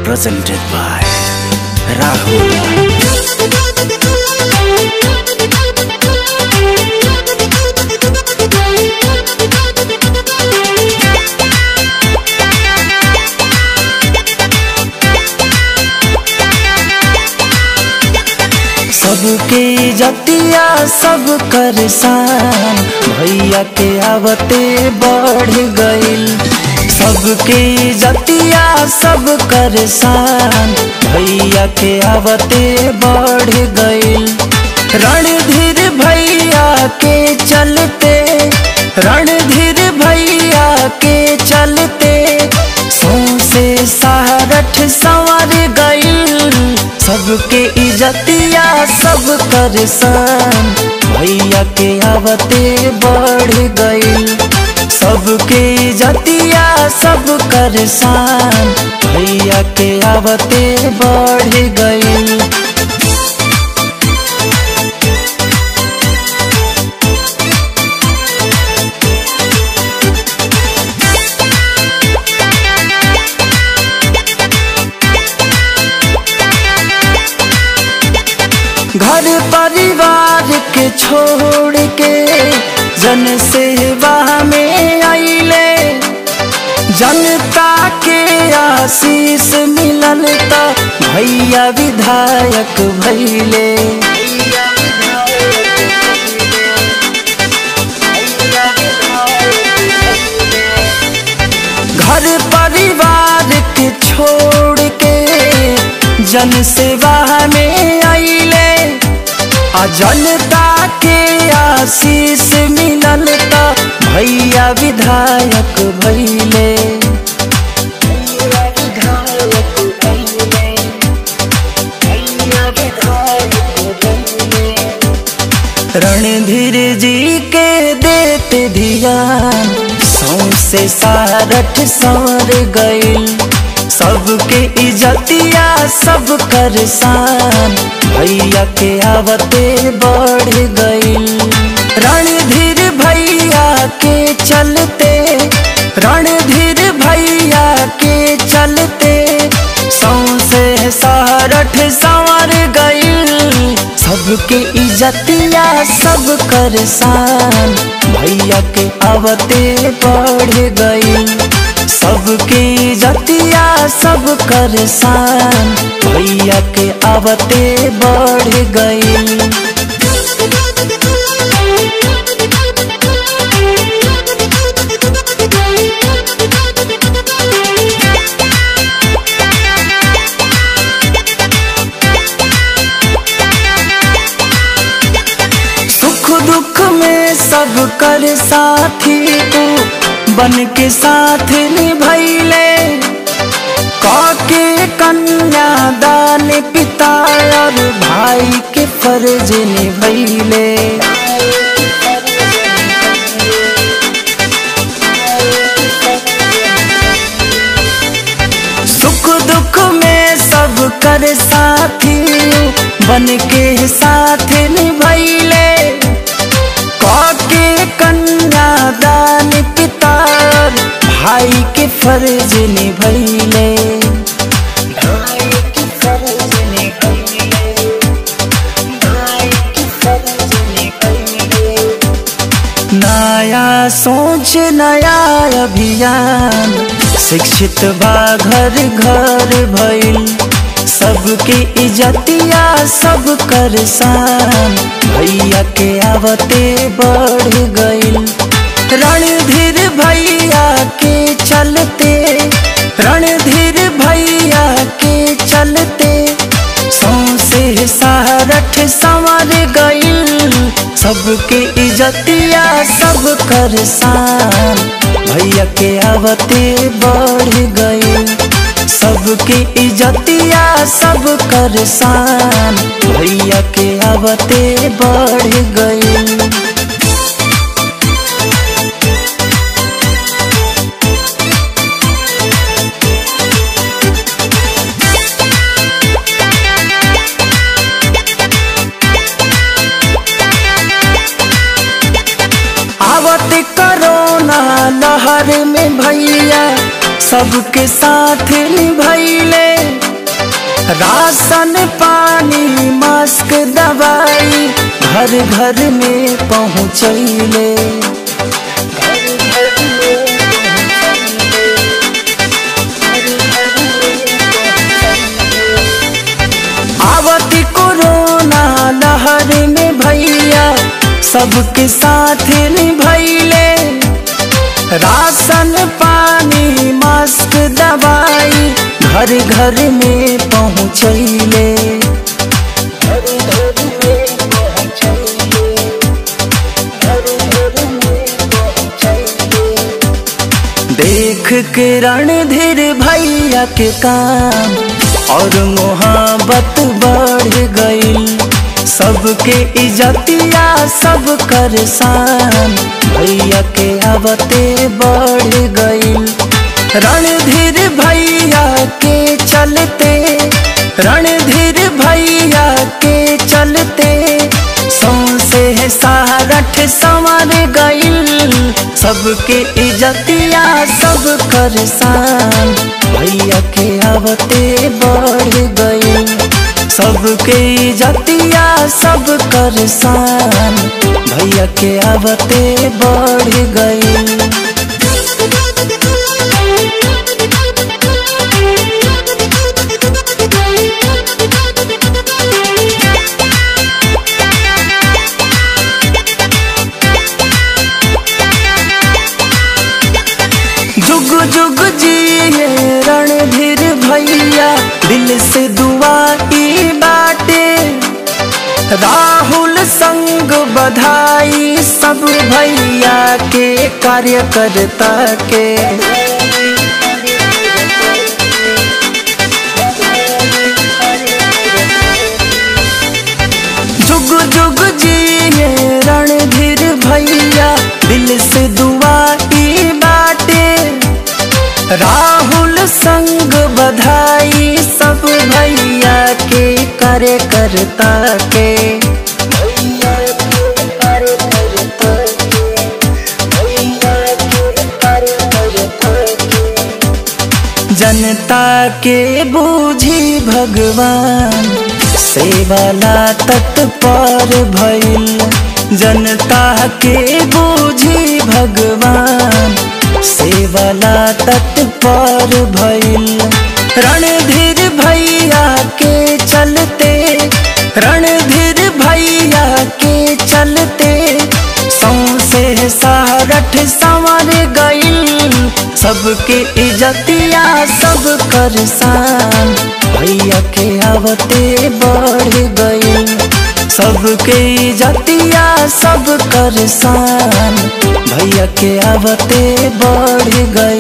presented by Rahul. सबके जतिया सब कर सान भैया के आवते बढ़ गईल सबके जतिया सब कर सान भैया के आवते बढ़ गईल रणधीर भैया के चलते रणधीर भैया के चलते सौसे सारठ संवर गईल सबके इजतिया सब कर सान भैया के आवते बढ़ गईल सबके इजतिया सब कर सान भैया के आवते बढ़ गईल घर परिवार के छोड़ के जन सेवा में आइले जनता के आशीष मिलल त भैया विधायक भैले घर परिवार के छोड़ के जन सेवा में आइले आ जनता के आशीष मिलल त भैया विधायक भैले रणधीर जी के देते ध्यान सौसे सारठ सवर गईल सबके इजतिया सब कर सान भैया के आवते बढ़ गईल रणधीर भैया के चलते रणधीर भैया के चलते सौसे सारठ संवर गईल सबके इजतिया सब कर सान भैया के आवते बढ़ गईल सबके इजतिया सब कर सान भैया के आवते बढ़ गईल सुख दुख में सब कर साथी तू बन के साथ निभैले काके कन्या दान पिता और भाई के फर्ज निभैले सुख दुख में सब कर साथी बन के साथ निभैले काके कन्या दान पिता भाई के फर्ज निभैले नया सोच नया अभियान शिक्षित बा घर घर भइल सबके इजतिया सब कर सान भैया के आवते बढ़ गईल रणधीर भैया के चलते रणधीर भैया के चलते सौसे सारठ संवर गईल सबके इजतिया सब कर सान भैया के आवते बढ़ गईल सबके इजतिया सब कर सान भैया के आवते बढ़ गईल आवत करोना लहर में भैया सबके साथ निभैले राशन पानी मास्क दवाई घर घर में पहुँचैले आवती कोरोना लहर में भैया सबके साथ निभैले राशन पानी मास्क दवाई घर घर में पहुँचैले देख के रणधीर भैया के काम और मोहब्बत बढ़ गई सबके इजतिया सब कर शान भैया के आवते बढ़ गई रणधीर भैया के चलते रणधीर भैया के चलते सौसे है सारठ संवर गईल सबके इजतिया सब कर शान भैया के आवते बढ़ गई सबके इजतिया सब कर शान भैया के आवते बढ़ गई जुग जुग जिए रणधीर भैया दिल से दुआ की बाटे राहुल संग बधाई सब भैया के कार्यकर्ता के जुग जुग जिए रणधीर भैया दिल से दुआ की बाटे राहुल संग बधाई सब भैया के कार्यकर्ता के जनता के बूझी भगवान सेवाला तत्पर भइल जनता के बूझी भगवान सेवाला तत्पर भइल रणधीर भैया के चलते रणधीर भैया के चलते सौसे सारठ संवर गईल सबके इजतिया सब कर शान भैया के आवते बढ़ गईल सबके इजतिया सब कर शान भैया के आवते बढ़ गई